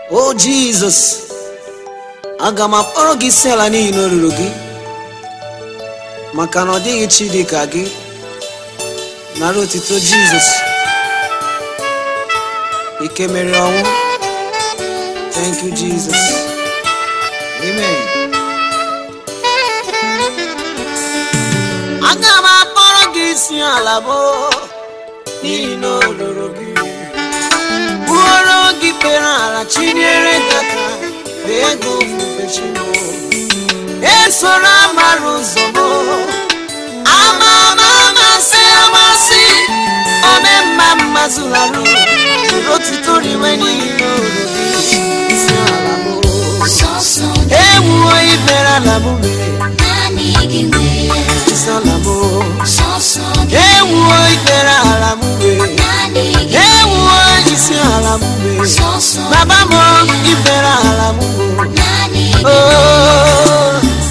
o jizọs aga m akpọrọ gị isi ala n'ihi na o ruru gị maka na ọ dịghị chi dị ka gị nara otito jizọs ike mere ọnwụ thank you jesus amen aga m akpọrọ gị isi ala bụ n'ihi na o ruru gị buoro gị kpere ala chinyere gị aka fee gị ofufe chimo esoro amara ụzọ m ama ama amasị amasị ome mma mma zụlarụ jiri otito riwe n'ihi na o ruru gị isi ala m Sọsọ ewuo ibere ala m mere naanị gị nwe ya. isi ala m Sọsọ gị ewuo ikpere ala m wee naanị gị. ewuo isi ala m wee Sọsọ baba m ikpere ala m wee naanị gị. oh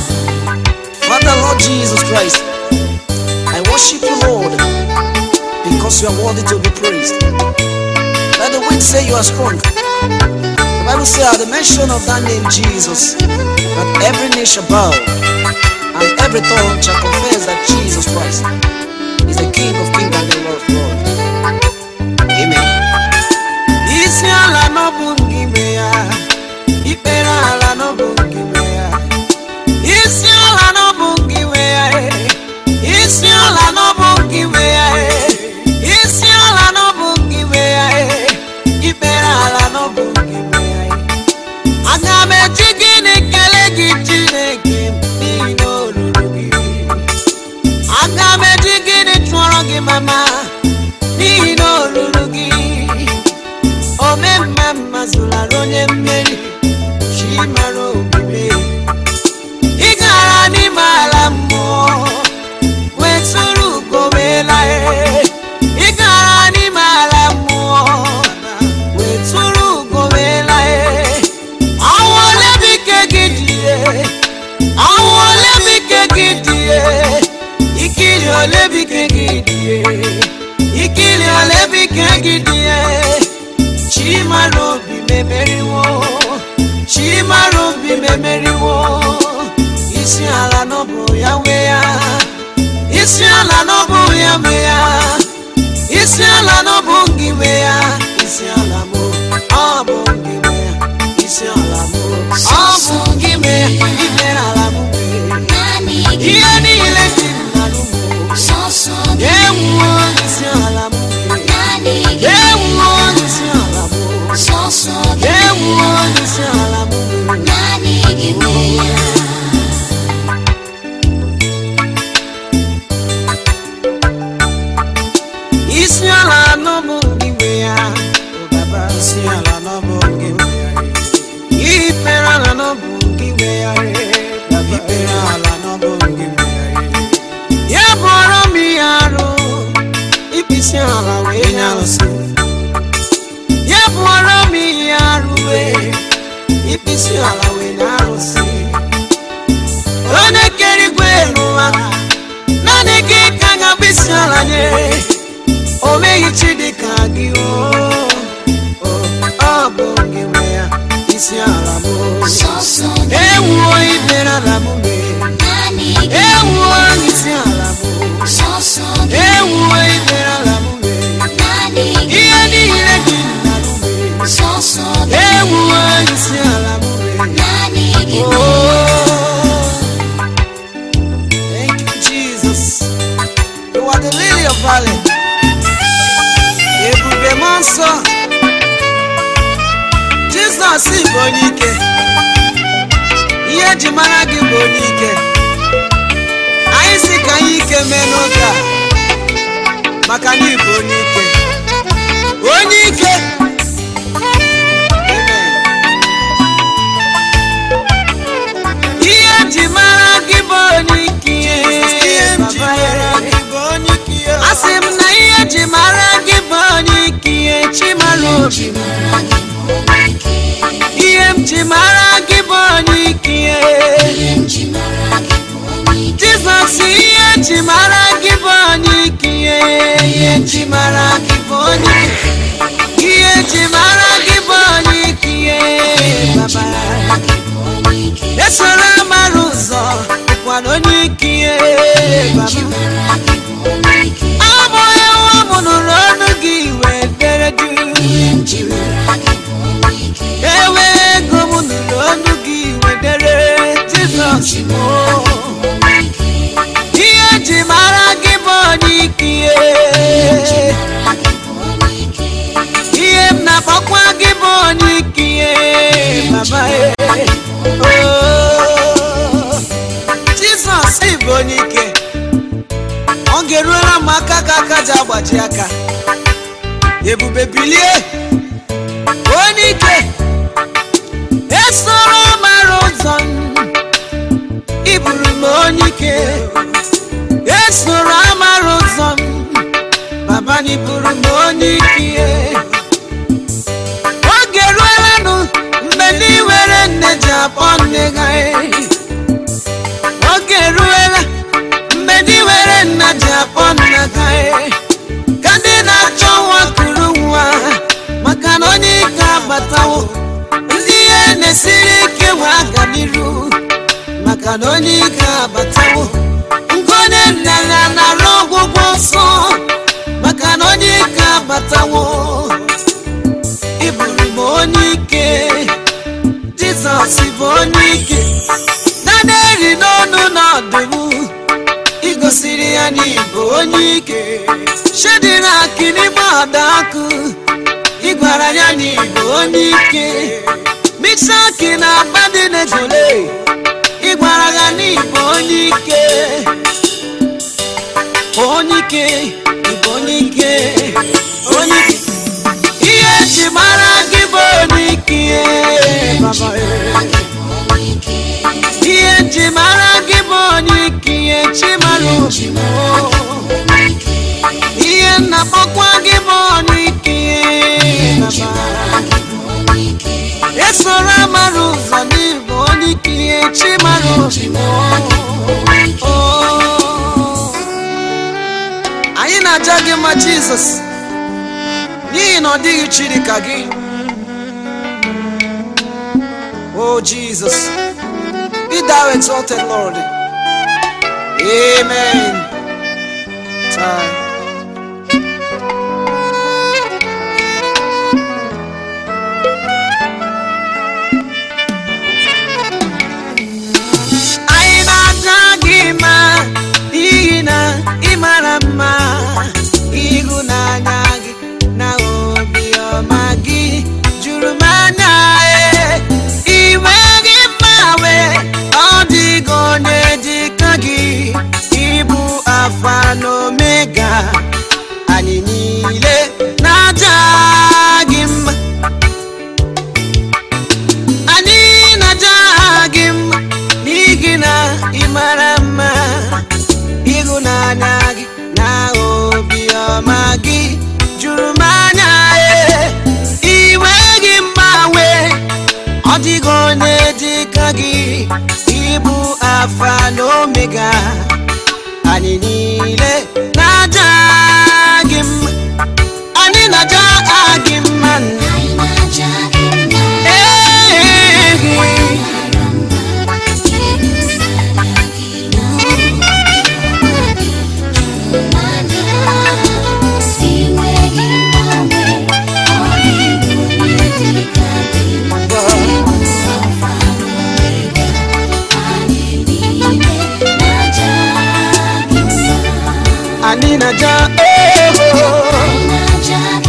Father Lord Jesus Christ I worship you Lord because you are worthy to be praised let the wind say you are strong the Bible says at the mention of that name Jesus that every knee shall bow and every tongue shall confess that Jesus Christ is the King of kings and the Lord of lords. Amen. Isi ala n'ọbụ gị ime ya, ikpere ala n'ọbụ gị ime ya. Isi ala n'ọbụ gị ime ya, eh. isi ala n'ọbụ gị ime ya, eh. isi ala n'ọbụ gị ime ya, eh. ikpere ala n'ọbụ gị ime ya. eh. Aga m eji gịnị kelee gị Chineke m n'ihi na o ruru gị. Aga m eji gịnị tụọrọ gị mama n'ihi na o ruru gị. Ome mma mma zụlara onye mmeri chi mara obibi. Ị gara n'ime ala mmụọ wetụrụ ugo wee laa. Ị gara n'ime ala mmụọ wetụrụ ugo wee laa. Ọnwụ ole bụ ike gị dị ye? Ọnwụ ole bụ ike gị dị ye? Ikiri ole bụ ike gị dị ye? Ikiri ole bụ ike gị dị ye? Chimara obi memeriwo Chimara obi memeriwo Isi ala n'ọbụ ya nwe ya Isi ala n'ọbụ ya nwe ya Isi ala n'ọbụ gị nwe ya Isi ala mụ ọ bụ gị nwe ya Isi ala mụ ọ bụ gị nwe ya Ime ala mụ nwe Naanị gị. Ihe niile dị n'alụ mụ Sọsọ gị. Ewuo isi ala mụ nwe Naanị gị. Ewuo isi ala mụ Sọsọ gị. Ewuo isi ala mụ nwe Naanị gị nwe ya. isi ala n'ọbụ gị nwe ya baba isi ala n'ọbụ gị nwe ya ikpere ala n'ọbụ gị nwe ya baba ikpere ala n'ọbụ gị nwe ya ya bụrụ m ihe arụ ịkpịsị ala wee nye arụsị ya bụrụ m ihe arụ wee ịkpịsị ala wee nye arụsị onye kere igwe n'ụwa naanị gị ka ga-abụ isi ala nye o meghị chi dị ka gị o o, ọ bụ gị nwe ya isi ala m Sọsọ gị. ewuo ibere ala m mee Naanị gị. ewuo isi ala m Sọsọ gị. ewuo ibere ala m mee Naanị gị. ihe niile dị n'ala m mee Sọsọ gị. ewuo isi ala m mee Naanị gị. Oh, thank you, Jesus. You are the lily of valley. Ebube m nsọ. Jizọs bụ onye ike. Ihe eji mara gị bụ onye ike. Anyị si ka anyị ike mee n'oge a. Maka na ị bụ onye ike. Onye ike. Amen. ihe eji mara gị bụ onye ike asị m na ihe eji mara gị bụ onye ike chimara obi m. Ihe m ji mara gị bụ onye ike. ihe m ji mara gị bụ onye ike Ihe m ji mara gị bụ onye ike. jizọs ihe eji mara gị bụ onye ike ihe eji mara gị bụ onye ike ihe eji mara gị bụ onye ike baba e Oh, jizọs bụ onye ike ọ ga-eruola m aka ka aka ji agbaji aka ebube bilie onye ike esoro mara ụzọ m iburu m onye ike esoro amara ụzọ m baba na iburu m onye ike oge eruolanụ mgbe ndị were nne ji akpọ nne ha oge eruola mgbe ndị were nna ji akpọ nna ha ka ndị na-achọ nwa kuru nwa maka na onye ike abatawo ndị ihe na-esiri ike nwe aga n'iru maka na onye ike abatawo ngone nna ya nara ọgwụgwọ nsọ maka na onye ike abatawo ịbụrụ m onye ike jizọs bụ onye ike na na-eri n'ọnụ n'ọdụm igosiri ya n'ịbụ onye ike shedira akịrịgba ọdakụ ịgwara ya n'ịbụ onye ike misaki na abadinegole ịgwara ya n'ịbụ onye ike onye ike ịbụ onye ike onye ike ihe eji mara gị bụ onye ike baba ihe eji mara gị bụ onye ike ihe chi mara obi m ihe nna kpọkwa gị bụ onye ike baba esoro amara ụzọ n'ịbụ onye ike ihe chi mara obi m Oh. anyị na-aja gị mma jizọs n'ihi na ọ dịghị chi dị ka gị o jizọs be thou exalted lord amen Time. anyị na-aja gị mma n'ihi na ị mara mma ịhụnanya gị na obiọma gị juru m anya e iwe gị mgbanwe ọ dịghị onye dị ka gị ịbụ alfa na omega anyị niile na-aja gị mma anyị na-aja gị mma n'ihi na ị mara mma ịhụnanya gị na obiọma gị juru m anya e iwe gị mgbanwe ọ dịghị onye dị ka gị ịbụ afa na omega anyị niile na-aja gị mma anyị na-aja gị mma nna Ee, anyị na-aja ego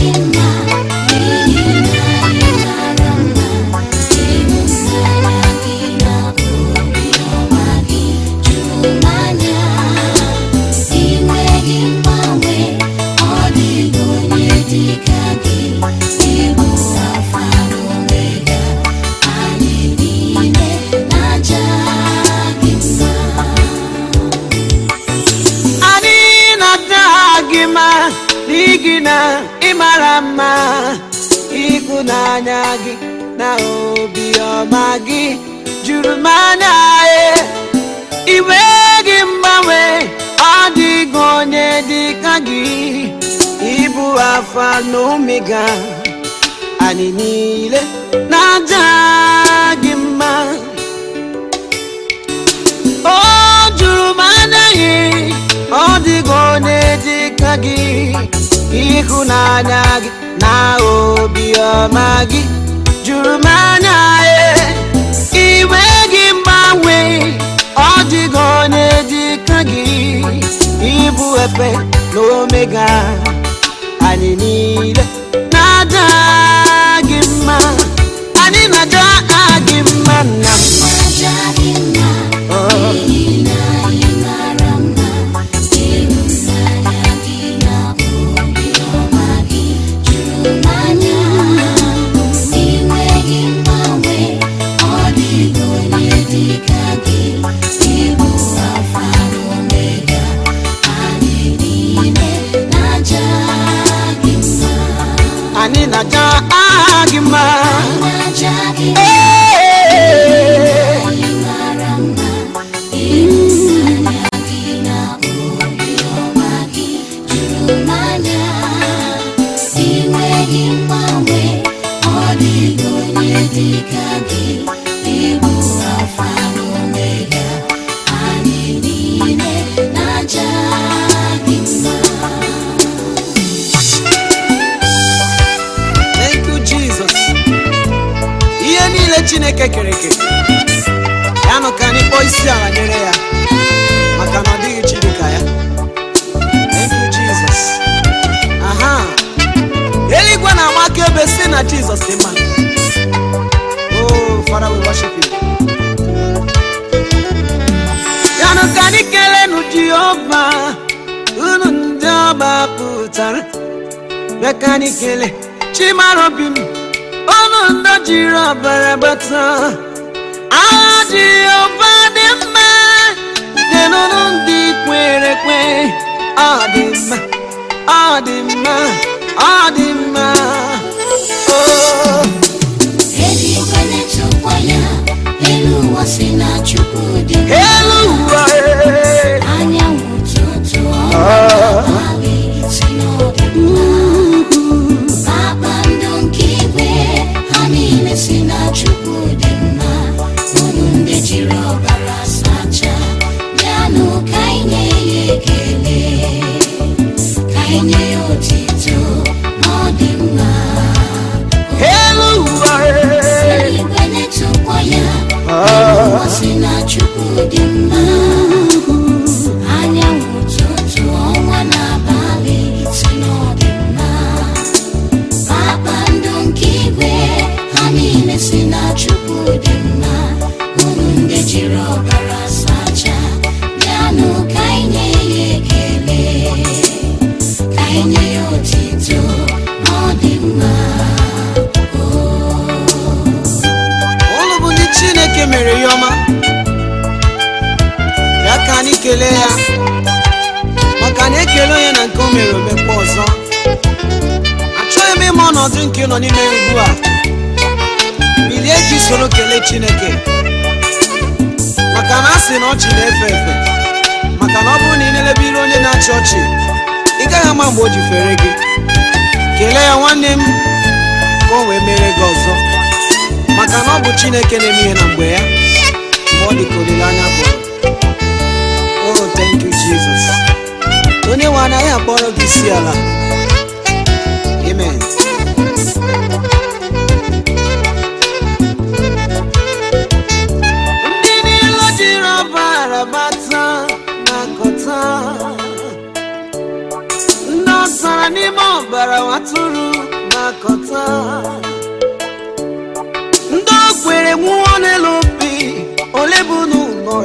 anyị na-aja gị mma n'ihi na ị mara mma ịhụnanya gị na obiọma gị juru m anya e iwe gị mgbanwe ọ dịghị onye dị ka gị ịbụ afa na omega anyị niile na-aja gị mma o juru m anaghị ọ dịghị onye dị ka gị ịhụnanya gị na obiọma gị juru m anya e iwe gị mgbanwe ọ dịghị onye dị ka gị ịbụ efe na omega anyị niile na-aja gị mma anyị na-aja gị aha gị mma na-aja gị Ee. anyị mara mma ịhụnanya gị na obiọma gị juru m anya inweghị mgbanwe ọ dịghị onye dị ka gị ịbụ alfa na omega anyị niile na-aja gị mma Thank you, Jesus. ihe niile chineke kere eke ya nụ ka anyị kpọọ isi ala nyere ya maka na ọ dịghị chi dị ka ya Thank you, Jesus. aha eluigwe na-agba akaebe si na jizọs dị mma oh father we worship you ya nụ ka anyị kelenu jehova unu ndị ọba pụtara bịa ka anyị kele chimara obi m ọnụ ndọ jiri ọbara gbata agha jehova dị mma denụnụ ndị kwere ekwe ọ dị mma ọ dị mma ọ dị mma oh. eluigwe na-etokwa ya elu ụwa si na chukwu dị mma. elu ụwa ee. anyanwụ ụtụtụ ọnwa abalị si n'ọdị mma kpakpando nke igwe ha niile si na chukwu dị mma unu ndị jiri ọbara sacha bịanụ ka anyị nye ya ekele ka anyị nye ya otito na ọ dị mma elu ụwa ee. eluigwe na-etokwa ya ụwa si na chukwu dị mma anyanwụ ụtụtụ ọnwa na abalị si n'ọdị mma kpakpando nke igwe ha niile si na chukwu dị mma unu ndị jiri ọbara sacha bịanụ ka anyị nye ya ekele ka anyị nye ya otito na ọ dị mma ụlụ bụ ndị chineke mere ya ọma ya ka anyị kelee ya maka na ekele onye na nke o mere omekwa ọzọ achọghị m ịma ọnọdụ nke ị nọ n'ime ugbu a bilie ka isoro kelee chineke maka na a sị na ọchị na-efe efe maka na ọ bụrụ na ị na-elebe ire onye na-achị ọchị ị gaghị ama mgbe o ji fere gị kelee ya nwanne m ka o wee mere gị ọzọ maka na ọ bụ chineke na-eme ihe na mgbe ya mgbe ọ dị ka olileanya bụ oh thank you jesus onye nwe anaghị akpọrọ gị isi ala amen ndị niile jiri ọbara bata na-akọta ndị ọ tara n'ime ọbara watụrụ na-akọta ndị o kwere nwụọ n'elu obi ole bụ n'ụlọ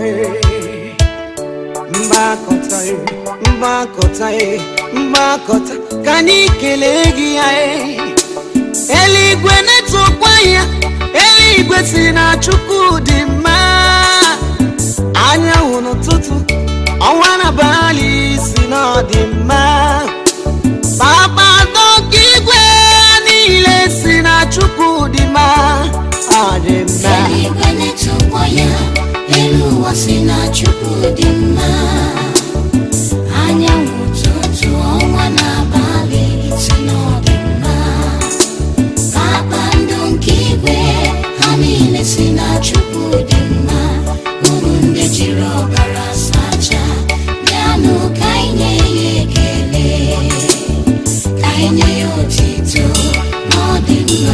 mgbakọta mgbakọta mgbakọta ka anyị kelee gị ya eluigwe na-etokwa ya eluigwe si na chukwu dị mma anyanwụ n'ụtụtụ ọnwa na abalị si na ọ dị mma kpakpando nke igwe niile si na chukwu dị mma ọ dị mma eluigwe na-etokwa ya elu ụwa si na chukwu dị mma anyanwụ ụtụtụ ọnwa na abalị si na ọ dị mma kpakpando nke igwe ha niile si na chukwu dị mma unu ndị jiri ọbara sacha bịanụ ka anyị nye ya ekele ka anyị nye ya otito na ọ dị mma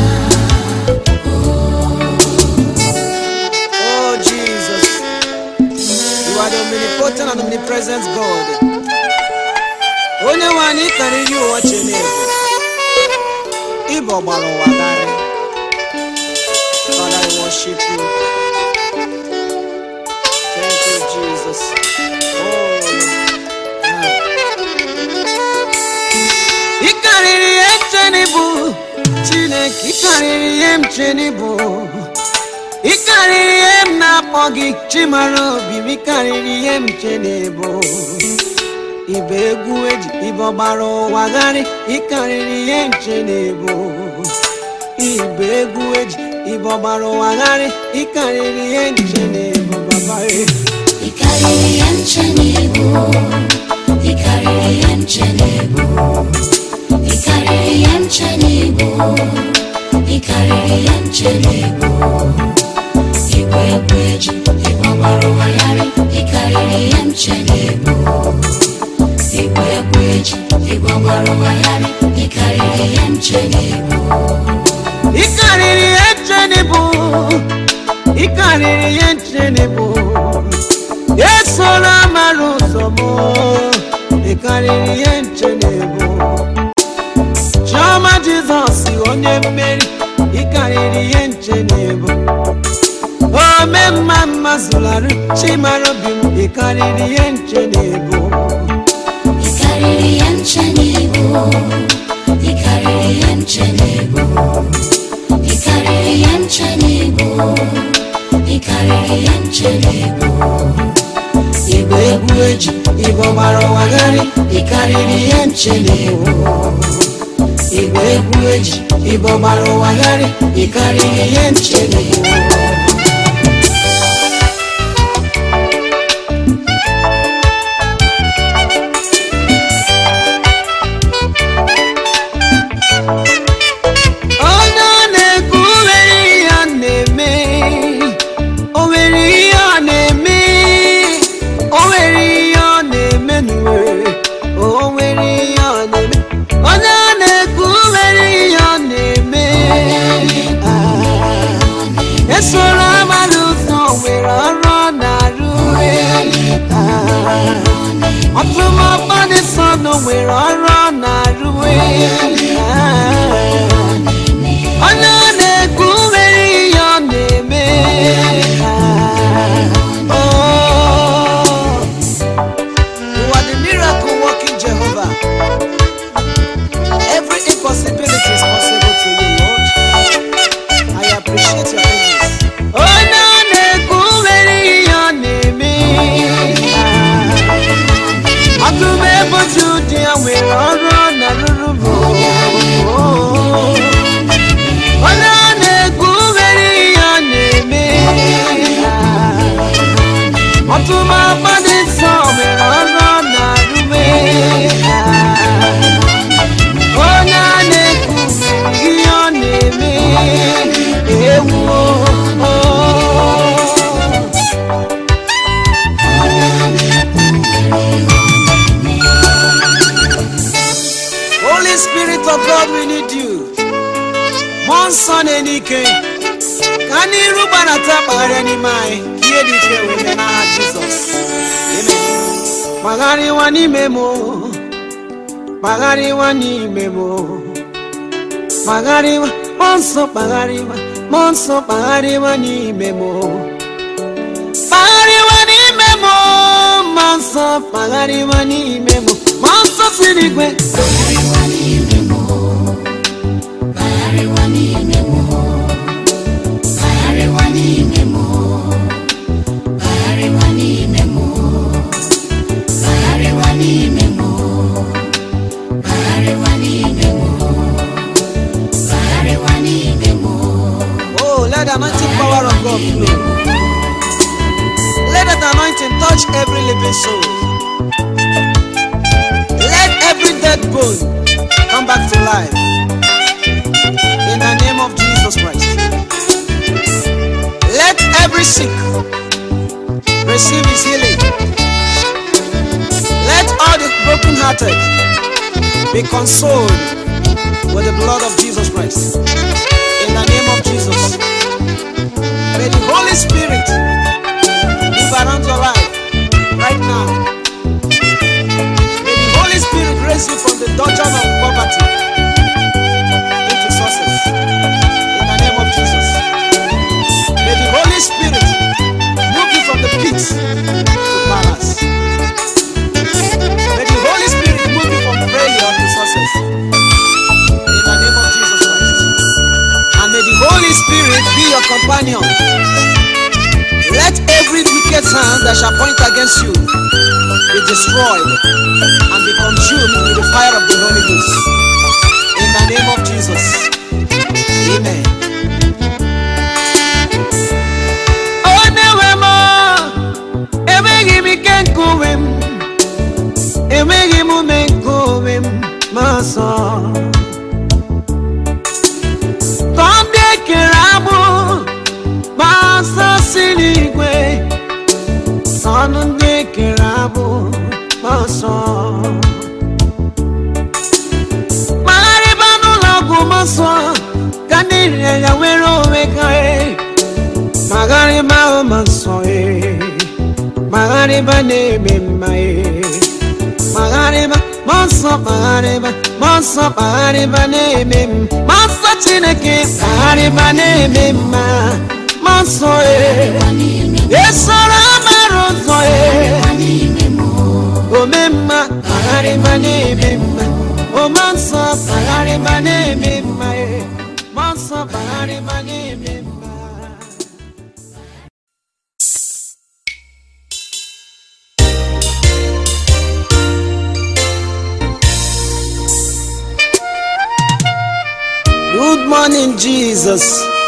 Oh Jesus, you are the omnipotent and omnipresent God. Onye nwe anyị karịrị ụwa Chineke, ịbụ ọgbara ụwa garị. Father, I worship you. Thank you, Jesus. Oh, ah. Ị karịrị ihe nche bụ Chineke, ị karịrị ihe m che bụ ị karịrị ihe m na-akpọ gị chimara obi m ị karịrị ihe m che na-ebo ibe egwu eji ibe ọgbara ụwa gharị ị karịrị ihe m che na-ebo igbo egwu eji igbo gbara ụwagharị ịkarịrị ihe nche na ebu baba e ị karịrị ya nche n'ebu ị karịrị ya nche n'ebu ị karịrị ya nche n'ebu ị karịrị ya nche n'ebu igwe egwu eji ịgba gbara ụwagharị ị karịrị ya nche n'ebu igwe egwu eji ịgba gbara ụwagharị ị karịrị ya nche n'ebu ịkarịrị ihe nche na ebu ịkarịrị ihe nche na ebu esoro amara ụzọ m ịkarịrị ihe nche na ebu chiọma jizọs onye mmeri ịkarịrị ihe nche na ebu ome mma mma zụlarụ chimara obi m ịkarịrị ihe nche na ebu ị karịrị ya nche n'ebu ị karịrị ya nche n'ebu ị karịrị ya nche n'ebu ị karịrị ya nche n'ebu igbe egwu eji igbo gbara ụwagharị ịkarịrị ihe nche na-ebu igbe egwu eji igbo gbara ụwagharị ịkarịrị ihe nche na-ebu onye ọ na-ekwu nwere ihe ọ na-eme o nwere ihe ọ na-eme o nwere ihe ọ na-eme n'uwe o nwere ihe ọ na-eme onye ọ na-ekwu nwere ihe ọ na-eme Ah, esoro amara ụzọ nwere ọrụ ọ na-arụ Ah, ọtụmọkpọ dị nsọ nọ nwere ọrụ ọ na-arụ Ah, onye ọ na-ekwu nwere ihe ọ na-eme Ah, oh. You are the miracle working Jehovah. Every impossibility is possible to you, Lord. I appreciate your kindness. onye ọ na-ekwu nwere ihe ọ na-eme ọtụm ebochi ụdị ya nwere ọrụ ọ na-arụrụ bụ onye ọ na-ekwu nwere ihe ọ na-eme ọtụm agbadị nsọ nwere ọrụ ọ na-arụme onye a na-ekwu ihe ọ na-eme ewu Holy Spirit of God, we need you. Mmụọ nsọ na-enye ike ka n'iru gbanata kpagharịa n'ime anyị ka ihe dị ike wee mee n'aha Jizọs. Amen. kpagharịwa n'ime m kpagharịwa n'ime m kpagharịwa mmụọ nsọ kpagharịwa mmụọ nsọ kpagharịwa n'ime m kpagharịwa n'ime m mmụọ nsọ kpagharịwa n'ime m mmụọ nsọ si n'igwe Bagharịwa n'ime m Bagharịwa n'ime m Bagharịwa n'ime m Bagharịwa n'ime m Bagharịwa n'ime m Bagharịwa n'ime m Bagharịwa n'ime m Oh, let the anointing power of God flow. Let that anointing touch every living soul. Let every dead bone come back to life. In the name of Jesus Christ. Let every sick receive his healing. Let all the brokenhearted be consoled with the blood of Jesus Christ. In the name of Jesus. May the Holy Spirit move around your life right now. May the Holy Spirit raise you from the dungeon of poverty into success. In the name of Jesus. May the Holy Spirit move you from the pit to palace. May the Holy Spirit move you from failure to success. In the name of Jesus Christ. And may the Holy Spirit be your companion. Let every wicked hand that shall point against you be destroyed and be consumed with the fire of the Holy Ghost. In the name of Jesus. Amen. onye nwe m enweghị m ike nke onwe m enweghị m ume nke onwe m ma sọ tọ ndị ekere agbụ ma nsọ si n'igwe ọnụ ndị ekere agbụ ma nsọ magharịba n'ụlọ ọgwụ ma nsọ ka ndị rịa ya nwere onwe ha magharịba ma nsọ ee magharịba na-eme mma ee magharịba ma nsọ magharịba ma nsọ magharịba na-eme mma ma nsọ chineke magharịba na-eme mma ma nsọ ee esoro amara ụzọ ee ome mma magharịba na-eme mma ome nsọ magharịba na-eme mma ee ma nsọ magharịba na-eme mma Good morning, Jesus.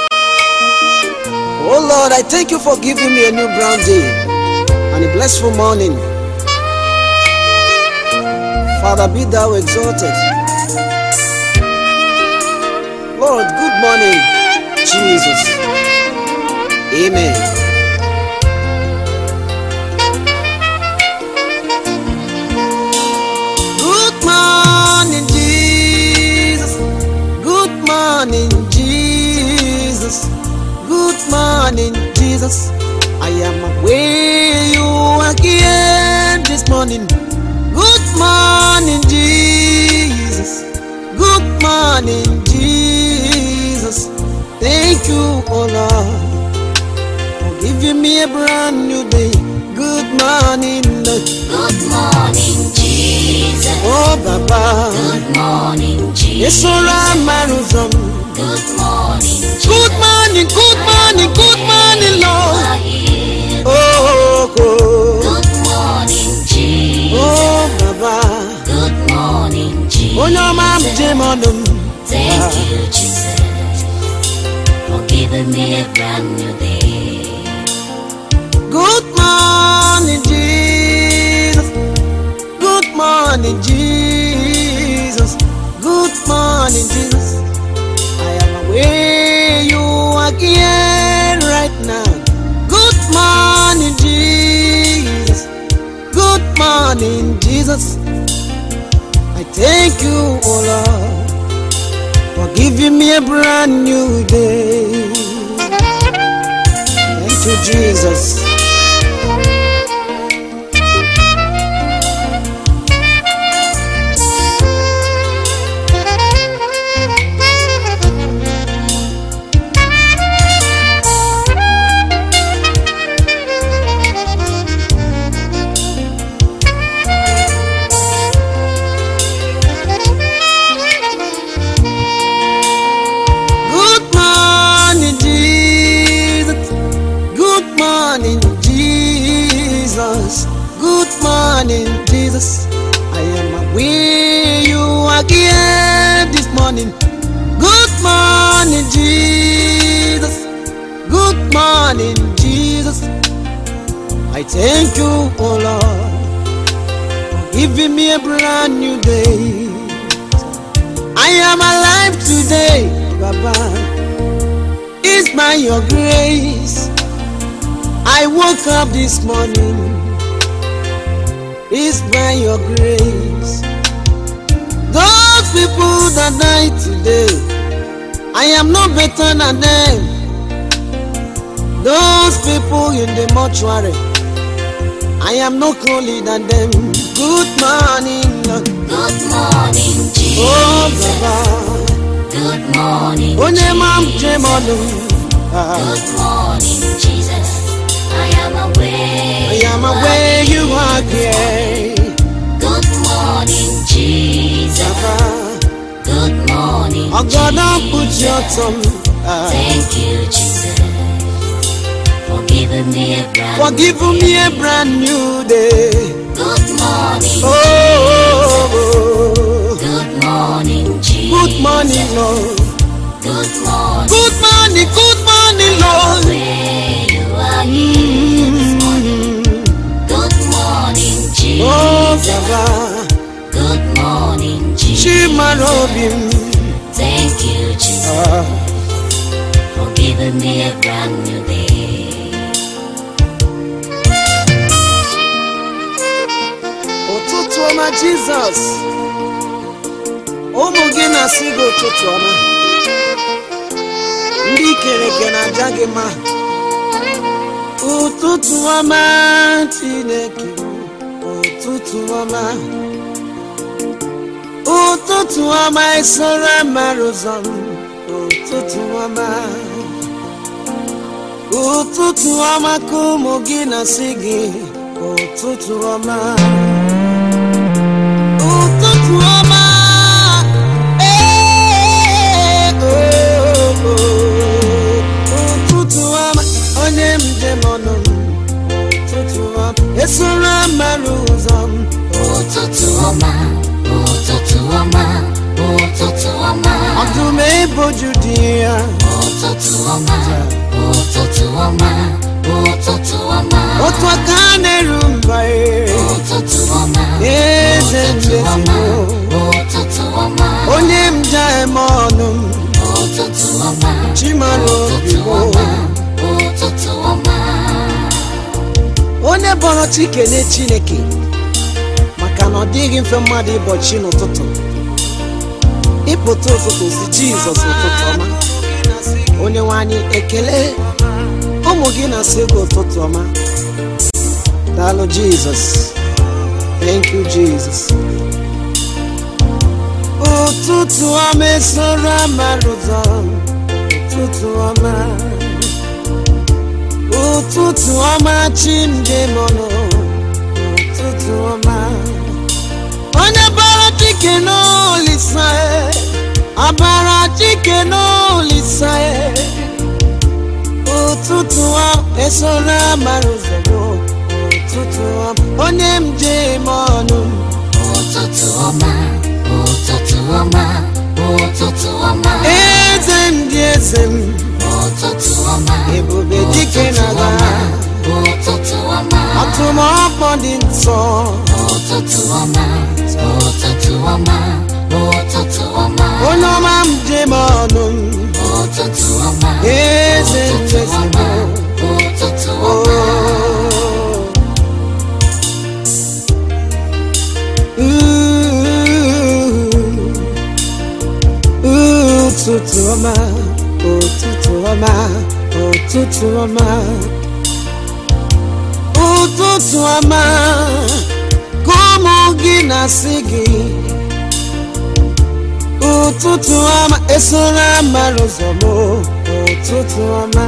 Oh Lord, I thank you for giving me a new brown day and a blissful morning. Father, be thou exalted. Lord, good morning, Jesus. Amen. Good morning, Jesus. Good morning, Jesus. Good morning, Jesus. I am aware you are here this morning. Good morning, Jesus. Good morning, Jesus. Thank you, oh Lord, for giving me a brand new day. Good morning, Lord. Good morning, Jesus. oh Baba. Good morning, Jesus. Esoro amara ụzọ m. Good morning, Jesus. Good morning, good morning, good morning, Lord. are here. Oh, oh, Good morning, Jesus. oh, Baba. Good morning, Jesus. Onye ọma m jem ọnụ m. Thank you, Jesus, for giving me a brand new day. Good morning, Jesus. Good morning, Jesus. Good morning, Jesus. I am aware you are here right now. Good morning, Jesus. Good morning, Jesus. I thank you, oh Lord, for giving me a brand new day. Thank you, Jesus. Good morning, Jesus. Good morning, Jesus. Good morning, Jesus. I am aware you are here this morning. Good morning, Jesus. Good morning, Jesus. I thank you, oh Lord, for giving me a brand new day. I am alive today, Baba. It's by your grace. I woke up this morning. It's by your grace. Those people that died today, I am no better than them. Those people in the mortuary, I am no cooler than them. Good morning, Lord. Good morning, Oh, Jesus. Baba. Good morning, onye ma m Jesus. jem ọnụ Ah, Good morning, Jesus. I am aware. I am aware you are here Good morning, Jesus. Baba Good morning, ọgọdọ mkpuchi Jesus. ọtọ m Ah, Thank you, Jesus, for giving me a brand for giving me a brand new day Good morning, oh, oh, oh. good morning, Jesus. good morning lord Good morning. Good morning, good morning, Lord. Where you are here this morning. Good morning, Oh, Jesus. Baba, Good morning, Jesus. Chimarobim. Thank you, Jesus, Ah, for giving me a brand new day. ụtụtụ ọma Jizọs. Ụmụ gị na-asị gị ụtụtụ ọma. Ndị kere eke na-aja gị mma. Ụtụtụ ọma Chineke. Ụtụtụ ọma. Ụtụtụ ọma esoro mara ụzọ m. Ụtụtụ ọma. Ụtụtụ ọma ka ụmụ gị na-asị gị. Ụtụtụ ọma. Ụtụtụ ọma. Ee, oh, oh. Ụtụtụ ọma. Onye njem ọnụ m. Ụtụtụ ọma. Esoro mara ụzọ m. Ụtụtụ ọma, ụtụtụ ọma, ụtụtụ ọma, Ọdụm eboju dị ya. ụtụtụ ọma, ụtụtụ ọma, ụtụtụ ọma, Otu aka na-eru mba ya. ụtụtụ ọma, Eze ụtụtụ ọma, ndezigbo. ụtụtụ ọma, Onye njem ọnụ m. ụtụtụ ọma, Chimara ụtụtụ obibo. ọma, ụtụtụ ọma. onye bọrọ chi kelee chineke maka na ọ dịghị mfe mmadụ ịbọchi n'ụtụtụ ịpụta ụtụtụ si jizọs ụtụtụ ọma onye nwe anyị ekele ụmụ gị na-asị gị ụtụtụ ọma daalụ jizọs thank you jesus ụtụtụ ọma esoro amara ụzọ ụtụtụ ọma ụtụtụ ọma chimdemọnụ ụtụtụ ọma onye bara chike n'olisa abara chike n'olisa ụtụtụ ọma esoro amara ụzọ ụtụtụ ọma onye njem ọnụ Ụtụtụ ọma, ụtụtụ ọma, ụtụtụ ọma, eze ndị eze m ụtụtụ ọma, ebube dike na-aga ụtụtụ ọma, atụmọkpọ dị nsọ ụtụtụ ọma, ụtụtụ ọma, ụtụtụ ọma, onye ọma m jem ọnụ m ụtụtụ ọma, eze ụtụtụ ọma, ndezigbo ụtụtụ Oh. ọma. Ooh, ụtụtụ ọma ụtụtụ ọma ụtụtụ ọma ụtụtụ ọma ka ụmụ gị na-asị gị ụtụtụ ọma esoro amara ụzọ m ụtụtụ ọma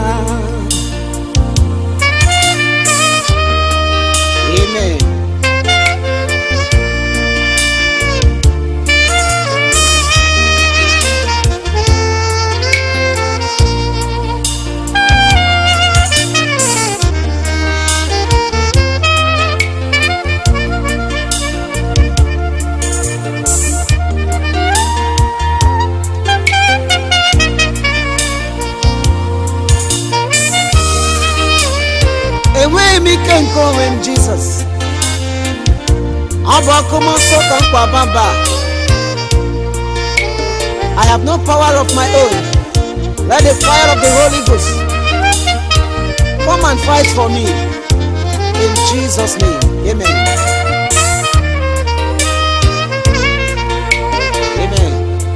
amen enweghị m ike nke onwe m jizọs ọ bụ ọkụ mmụọ nsọ ka mkpa bamba i have no power of my own let the fire of the holy ghost come and fight for me in jesus name amen amen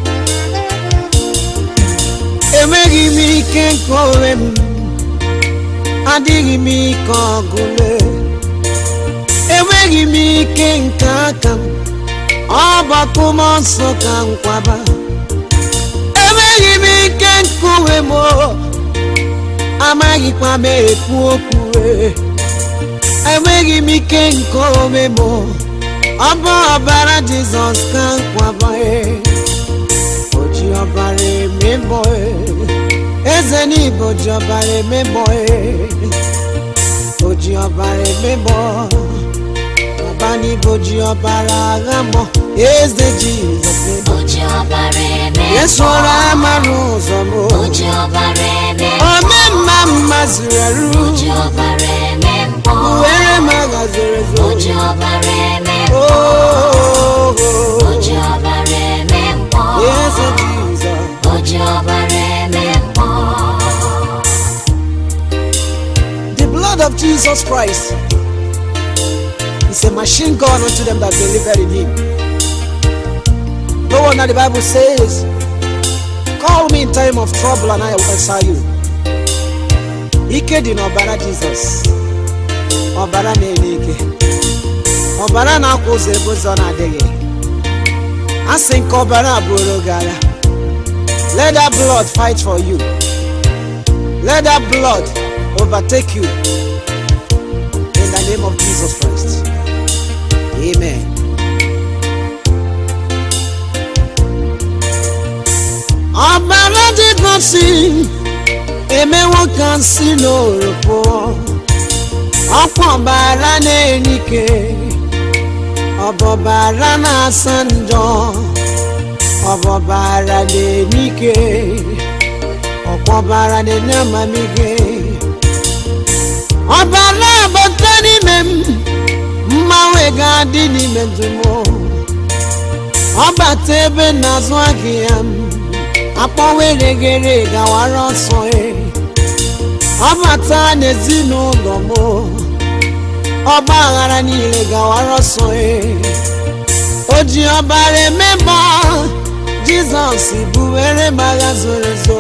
enweghị m ike nke onwe m adịghị m ike ọgụle enweghị m ike nke aka m ọgbakọ mmụọ nsọ ka nkwaba enweghị m ike nke onwe m o, amaghịkwa m ekwu okwu e. enweghị m ike nke onwe m o, ọ bụ ọbara jizọs ka nkwaba e. o ji ọbara emebọ e. eze n'igbo ji ọbara emebọ e. o ji ọbara emebọ baba n'igbo ji ọbara agha mọ eze jizọs eme O ji ọbara eme esoro amara ụzọ m O ji ọbara eme ome mma mma zuru eru O ji ọbara eme mbọ were m agha zoro ezo O ji ọbara eme Oh, O ji ọbara eme mbọ eze jizọs O ji ọbara eme mbọ The blood of Jesus Christ is a machine gun unto them that believe in him. No wonder the Bible says, Call me in time of trouble and I will answer you. Ike dị n'ọbara Jizọs. Ọbara na-enye ike. Ọbara na-akwa ụzọ ebe ụzọ na-adịghị. A sị nke ọbara bụrụ gị agha. Let that blood fight for you. Let that blood overtake you. In the name of Jesus Christ. Amen. ọbara jizọs emewo ka nsi n'oro pụọ ọkwa ọbara na-enye ike ọbọbara na-asa njọ ọbọbara na-enye ike ọkwa ọbara na-enye amamihe ọbara abata n'ime m mmanwe ga-adị n'ime ndụ m ọbata ebe na-azụ ahịa m akpọweregere gawara ọsọ e ọbata n'ezinụlọ m ọgba aghara niile gawara ọsọ e o ji ọbara emeba jizọs buwere m agha zoro ezo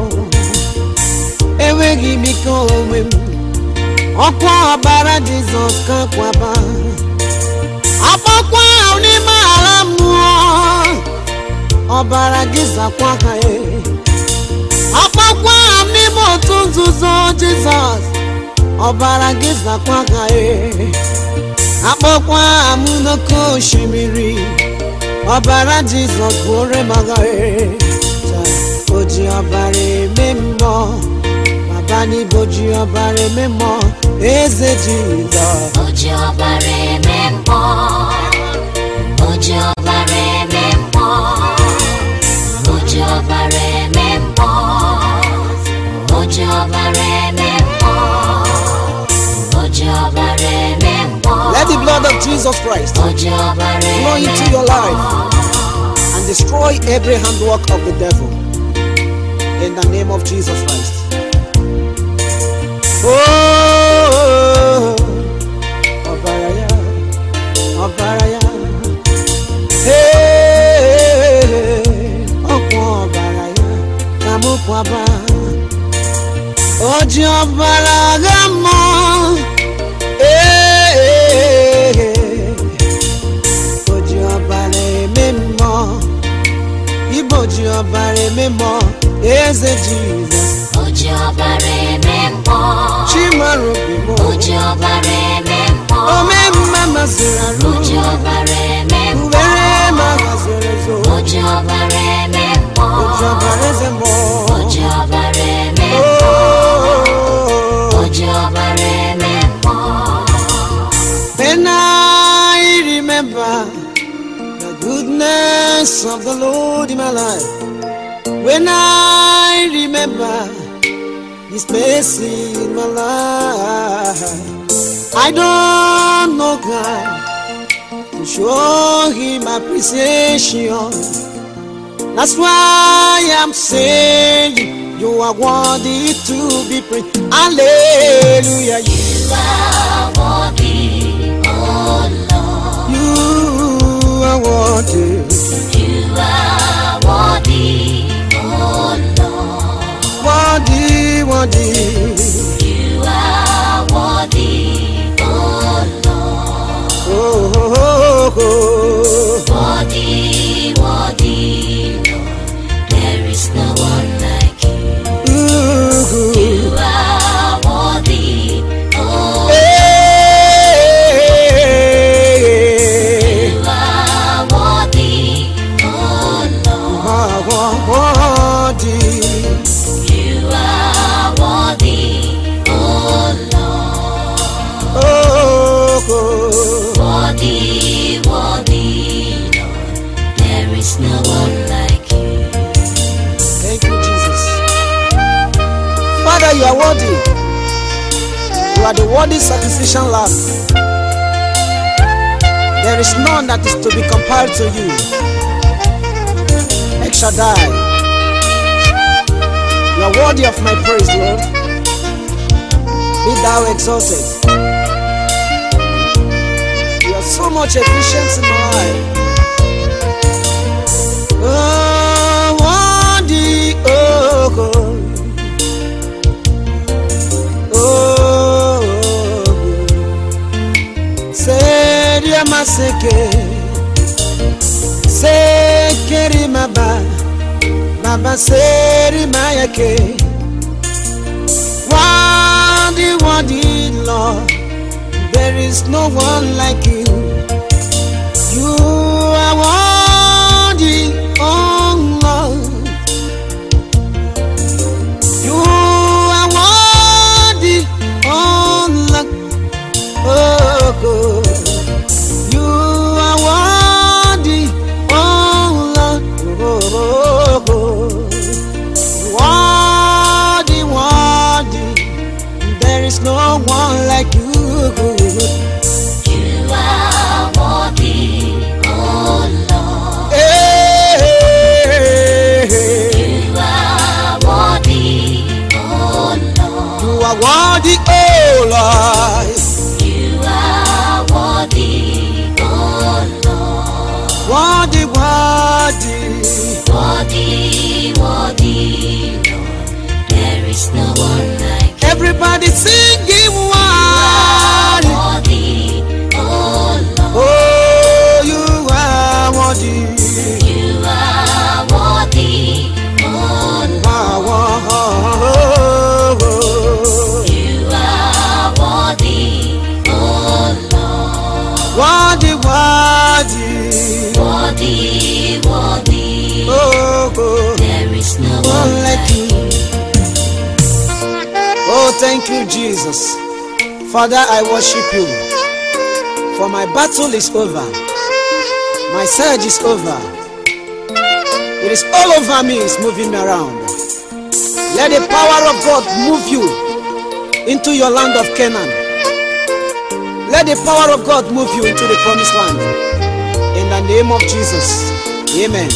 enweghị m ike onwe m ọkwa ọbara jizọs ka kwaba akpọkwa ahụ n'ime ala mmụọ ọbara gị zakwa ha e akpọkwa ha n'ime otu nzuzo jizọs ọbara gị zakwa ha e akpọkwa ha m n'oke osimiri ọbara jizọs bụore m agha e o ji ọbara eme mmụọ baba n'ibo ji ọbara eme mmụọ eze jizọs O ji ọbara eme mbọ O ji ọbara eme mbọ O ji ọbara eme mbọ O ji ọbara eme mbọ O ji ọbara eme mbọ Let the blood of Jesus Christ O ji ọbara flow eme into your life and destroy every handwork of the devil. In the name of Jesus Christ. Oh, ọbara ya ọbara ya Hey, ọkwa ọbara ya ka mụ kwaba o ji ọbara agha mmụọ Hey, o ji ọbara eme mmụọ ibo ji ọbara eme mmụọ eze jizọs O ji ọbara eme mbọ chimarobi O ji ọbara eme mbọ ome mma masịrị arụ O ji ọbara eme mbọ ubere ma haziri ezo O ji ọbara eme mbọ oji ọbara eze mmụọ O ji ọbara eme mbọ O ji ọbara eme mbọ When I remember the goodness of the Lord in my life, when I remember His mercy in my life, I don't know God to show Him appreciation. That's why I'm saying you are worthy to be praised. Hallelujah. You You are worthy, oh Lord. You are worthy. You are worthy, oh Lord. Worthy, worthy. You are worthy, oh Lord. Oh, oh, oh, oh. Worthy, worthy, Lord. There is no one like you. Ooh. You are worthy, oh Hey. You are worthy, oh Lord. Ah, wo- worthy. You are worthy, you are worthy. You are the worthy sacrificial lamb. There is none that is to be compared to you. El Shaddai. You are worthy of my praise, Lord. Be thou exalted. You are so much efficient in my life. Oh, worthy, oh God. Oh, Seria maseke, sekeri maba, baba seri mayake. Worthy, worthy, Lord, there is no one like you. You are worthy, oh Lord. You are worthy, oh Lord. Oh, God. You are worthy, oh Lord. Oh, God. Worthy, worthy. There is no one like you. You are worthy, oh Lord. Hey, You are worthy, oh Lord. you are worthy, oh Lord. You are worthy, oh Lord. Worthy, worthy. Worthy, worthy, Lord. There is no one like you. Everybody singing worthy. Worthy, oh Lord. Oh, you are worthy. You are worthy, oh Lord. Worthy, You are worthy, oh Lord. worthy. Worthy, worthy. Oh, God. There is no One one like like you. Oh, thank you, Jesus. Father, I worship you. For my battle is over. My surge is over. It is all over me, it's moving me around. Let the power of God move you into your land of Canaan. Let the power of God move you into the promised land. In the name of Jesus. Amen.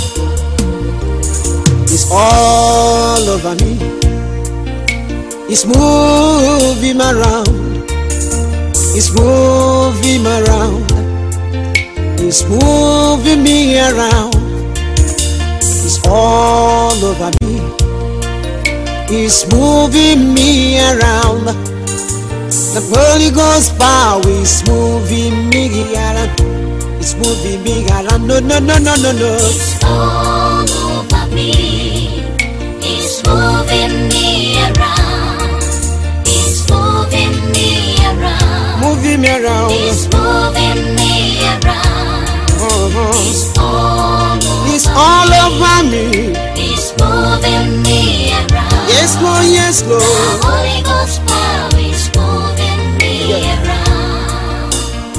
It's all over me. It's moving around. It's moving around. It's moving me around. It's all over me. It's moving me around. The Holy Ghost power is moving me around. It's moving me around. No, no, no, no, no, no. It's all over me. It's moving me around. It's moving me around. Moving me around. It's moving me around. Uh-huh. It's all over It's all over me. It's moving me around. Yes, Lord, yes, The Lord. Holy Ghost power is moving me Yeah. around.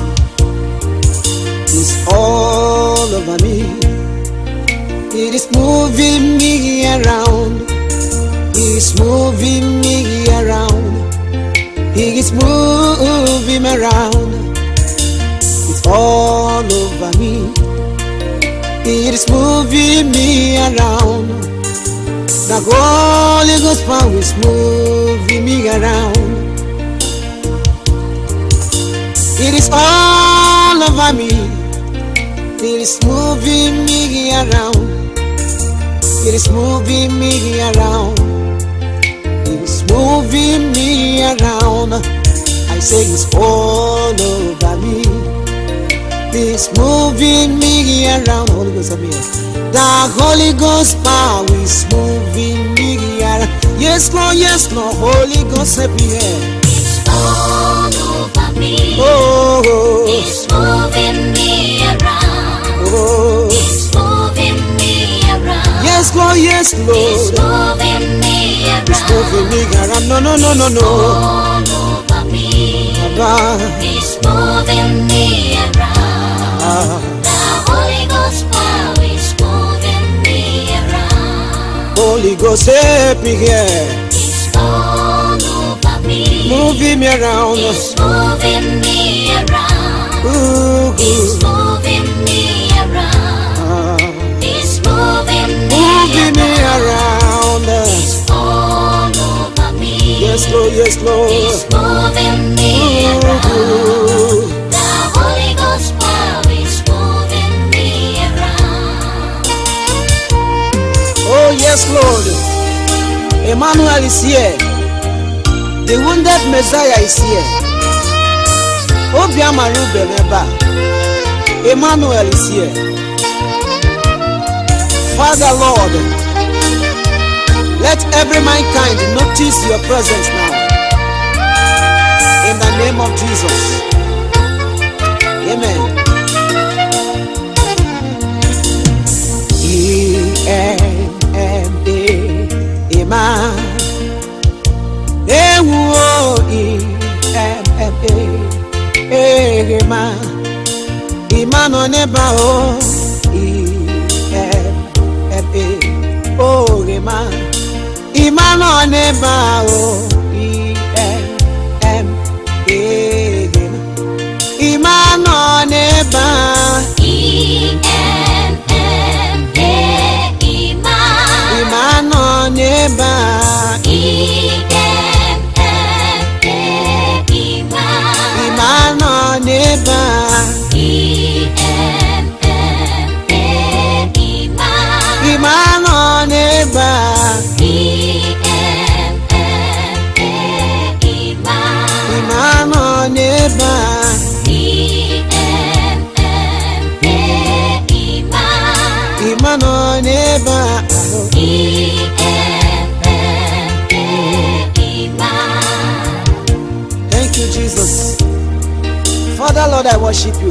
It's all over me. It is moving me around. It's moving me around. It is moving around. It's all over me. It is moving me around. The Holy Ghost power is moving me around. It is all over me. It is moving me around. It is moving me around. It is moving me around. I say it's all over me. It's moving me around. Holy Ghost, I'm here. The Holy Ghost power is moving me around. Yes, Lord, yes, Lord. Holy Ghost, help me here. It's all over me. Oh, oh, It's moving me around. oh. It's moving me around. Yes, Lord, yes, It's Lord. moving me It's moving around. me around. No, no, no, no, no. All over me. Baba. It's moving me around. Ah, The Holy Ghost power is moving me around. Holy Ghost, help me here. It's all moving me around. He's moving me around. Ooh, He's ooh, moving me around. ah, He's moving me moving me around. around. He's all over me. Yes, Lord, yes, Lord. He's moving me around. Ooh, The Holy Ghost power is moving me around. Oh, yes, Lord. Emmanuel is here. The wounded Messiah is here. Obiama Ruben Eba. Emmanuel is here. Father Lord, let every mankind notice your presence now. In the name of Jesus. Amen. E-M-M-A, Emma. E-M-M-A, Emma. Emma nọ n'ebe a, o. E-M-M-A, oh, Emma. Emma nọ n'ebe a, o. E-M-M-A, Emma nọ n'ebe a. E-M-M-A, Iman. Emma nọ n'ebe a. E-M-M-A, Iman. Emma nọ n'ebe a. E-M-M-A, Iman. Emma nọ n'ebe a. E-M-M-A, Iman. Emma nọ n'ebe a. E-M-M-A, Iman. Emma nọ n'ebe a. Thank you, Jesus. Father, Lord, I worship you.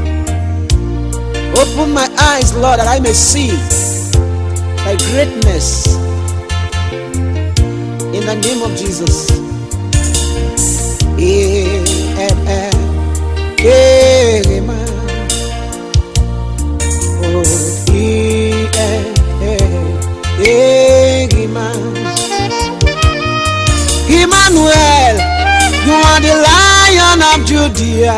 Open my eyes, Lord, that I may see thy greatness. In the name of Jesus. Amen. Amen. Oh, amen. Emmanuel, you are the lion of Judea.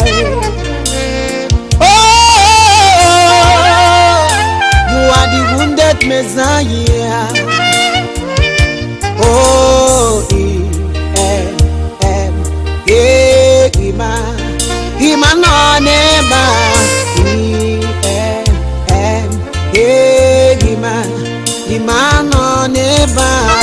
Oh, you are the wounded Messiah. Oh, em, em, eh, Ima, Ima no neba. Em, em, eh, Ima, Ima no neba.